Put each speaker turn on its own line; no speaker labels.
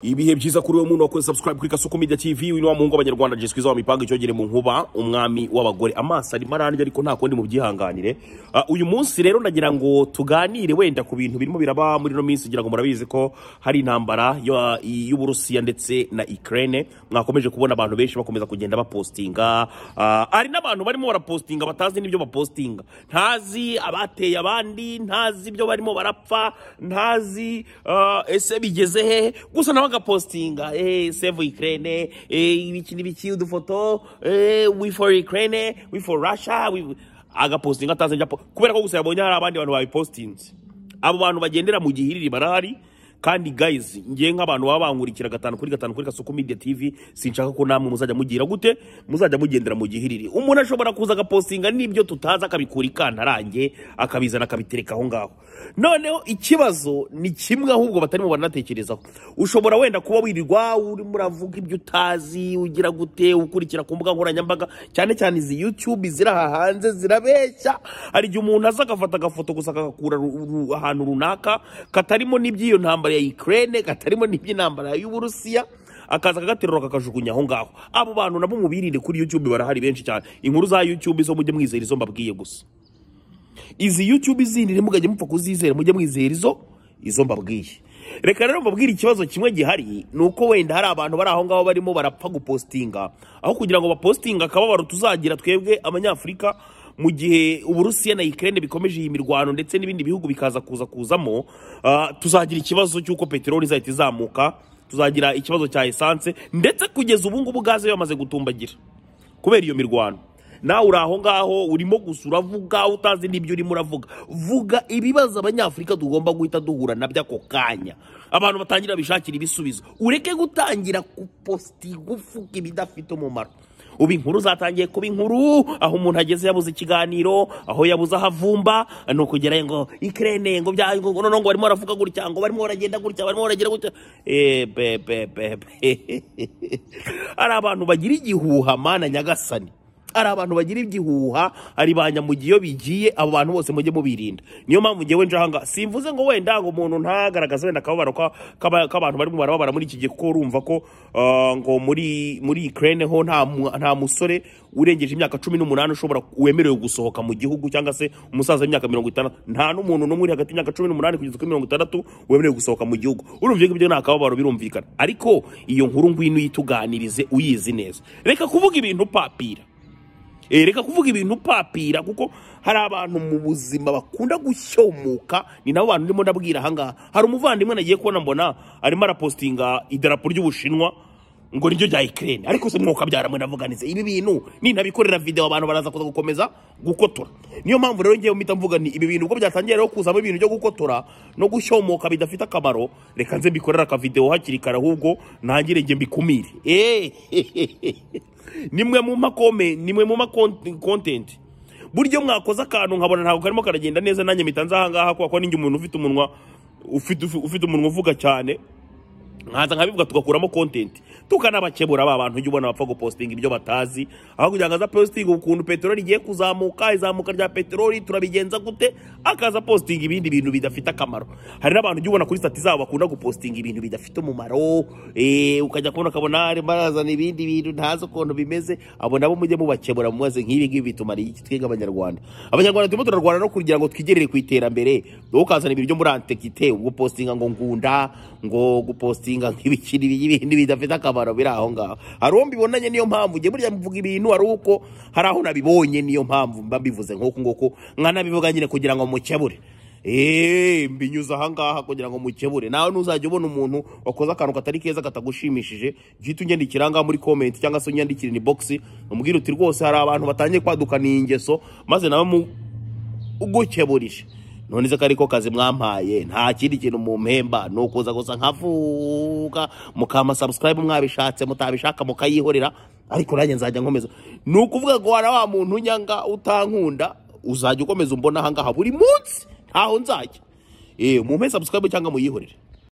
ibihe byiza kuri we muntu wakoze subscribe kuri kasuku media tv wino wa mungu abanyarwanda jiswiza wa mipango icyogere mu nkuba umwami w'abagore amaso arimo arandya ariko nta kundi mubyihanganire Ah, uyu munsi rero nagira ngo tuganire wenda ku bintu birimo biraba muri ino minsi ngira ngo murabizi ko hari intambara yo- y'uburusiya ndetse na ukraine mwakomeje kubona abantu benshi bakomeza kugenda bapostinga Ah, hari n'abantu barimo barapostinga batazi n'ibyo bapostinga ntazi abateye abandi ntazi ibyo barimo barapfa ntazi ah, ese bigeze hehe gusa nawe agapostinga eh, save ukraine eh, ibiki n'ibiki udufoto eh, we for ukraine we for russia we... agapostinga atazi ibyo apo- kubera ko gusa yabonye hari abandi bantu babipostinze abo bantu bagendera mu gihiriri barahari kandi guys ngiye nk'abantu baba bankurikira gatanu kuri gatanu kuri kasuku media tv sinshaka ko namwe muzajya mugira gute muzajya mugendera mu gihiriri umuntu ashobora kuza agapostinga n'ibyo tutazi akabikura ikantarange akabizana akabitereka aho ngaho noneho ikibazo ni kimwe ahubwo batarimo baranatekerezaho ushobora wenda kuba wirirwa urimo uravuga ibyo utazi ugira gute ukurikira ku mbuga nkoranyambaga cyane cyane izi youtube ziri aha hanze zirabeshya hari igihe umuntu aza agafata agafoto gusa akagakura ru- ru- ahantu runaka katarimo n'iby'iyo ntambara ya ukraine katarimo n'iby'intambara y'uburusiya akaza akagaterura kakajugunya aho ngaho abo bantu nabo mubirinde kuri youtube barahari benshi cyane inkuru za youtube zo mujye mwizera izo mbabwiye gusa izi youtube izindi ntimugajye mupfa kuzizera mujye mwizera izo izo mbabwiye reka rero mbabwire ikibazo kimwe gihari ni uko wenda hari abantu bari aho ngaho barimo barapfa gupostinga aho kugira ngo bapostinga akababaro tuzagira twebwe abanyafurika mu gihe uburusiya na ukraine bikomeje iyi mirwano ndetse n'ibindi bihugu bikaza kuza kuzamo ah, tuzagira ikibazo cy'uko peteroli izahita izamuka tuzagira ikibazo cya esanse ndetse kugeza ubu ngubu gaze yamaze gutumbagira kubera iyo mirwano nawe uri aho ngaho urimo gusa uravuga utazi n'ibyo urimo uravuga vuga ibibazo abanyafurika tugomba guhita duhura nabyo ako kanya abantu batangira bishakira ibisubizo ureke gutangira gupositinga uvuga ibidafite umumaro ubu inkuru zatangiye kuba inkuru aho umuntu ageze yabuze ikiganiro aho yabuze aho avumba ni ukugera ngo ikirene ngo bya ngo ngo noneho ngo barimo baravuga gutya ngo barimo baragenda gutya barimo baragenda gutya Eh, be be be be hari abantu bagira igihuha mana nyagasani hari abantu bagira igihuha hari ba nyamugiye iyo bigiye abo bantu bose mujye mubirinda niyo mpamvu ngewe nje ahangaha simvuze ngo wenda ngo umuntu ntagaragaze wenda akababaro ka- kaba- k'abantu barimo barababara muri iki gihe kuko urumva ko ah, ngo muri muri Ukraine ho nta mu- nta musore urengeje imyaka cumi n'umunani ushobora wemerewe gusohoka mu gihugu cyangwa se umusaza w'imyaka mirongo itandatu nta n'umuntu n'umwe uri hagati y'imyaka cumi n'umunani kugeza kuri mirongo itandatu wemerewe gusohoka mu gihugu urumva ibyo ngibyo ni akababaro birumvikana ariko iyo nkuru ngwino uyituganirize uyizi neza reka kuvuga ibintu papira Eh, reka kuvuga ibintu papira kuko hari abantu mu buzima bakunda gushyomoka ni nabo bantu ndimo ndabwira ahangaha hari umuvandimwe nagiye kubona mbona arimo arapostinga idarapo ry'ubushinwa ngo niryo rya ikirere ariko se mwuka byaramwe ndavuga nti ibi bintu nintabikorera video abantu baraza kuza gukomeza gukotora niyo mpamvu rero ngewe mpita mvuga nti ibi bintu ubwo byatangiye rero kuzamo ibintu byo gukotora no gushyomoka bidafite akamaro reka nze mbikorera akavideo hakiri kare ahubwo ntangire njye mbikumire eh nimwe mu makome nimwe mu makontenti buryo mwakoze akantu nkabona ntabwo karimo karagenda neza nanjye mpita nza ahangaha kubera ko ninjye umuntu ufite umunwa ufite ufite umunwa uvuga cyane nkaza nkabivuga tugakuramo content tukanabakebura ba bantu ujya ubona bapfa gupostinga ibyo batazi aho kugira ngo aza postinga ukuntu peteroli igiye kuzamuka izamuka rya peteroli turabigenza gute akaza postinga ibindi bintu bidafite akamaro hari n'abantu ujya ubona kuri stati zabo bakunda gupostinga ibintu bidafite umumaro eh, ukajya kubona ukabona arimo arazana ibindi bintu ntazi ukuntu bimeze abo nabo mujye mubakebura mumaze nk'ibi ngibi bitumariye iki twebwe abanyarwanda abanyarwanda turimo turarwana no kugira ngo twigerere ku iterambere wowe ukazana ibintu byo muri antekite gupostinga ngo ngunda ngo gupostinga nk'ibikiri ibintu bidafite akamaro biri aho ngaho hari uwo mbibonanye niyo mpamvu njye burya mvuga ibintu hari uko hari aho nabibonye niyo mpamvu mba mbivuze nk'uku nguku nkanabivuga nyine kugira ngo mukebure eee mbinyuze ahangaha kugira ngo mukebure nawe ntuzajya ubona umuntu wakoze akantu katari keza katagushimishije jyita unyandikira ahangaha muri komenti cyangwa se unyandikira ni bogisi umubwire uti rwose hari abantu batangiye kwadukana iyi ngeso maze nawe mu ugukeburije none se ko ariko kazi mwampaye nta kindi kintu mumpemba ni ukuza gusa nkavuga mukama subscribe mwabishatse mutabishaka mukayihorera ariko nanjye nzajya nkomeza ni ukuvuga ngo wara wa muntu nyanga utankunda uzajya ukomeza umbona ahangaha buri munsi ntaho nzajya Eh, mumpe subscribe cyangwa muyihorere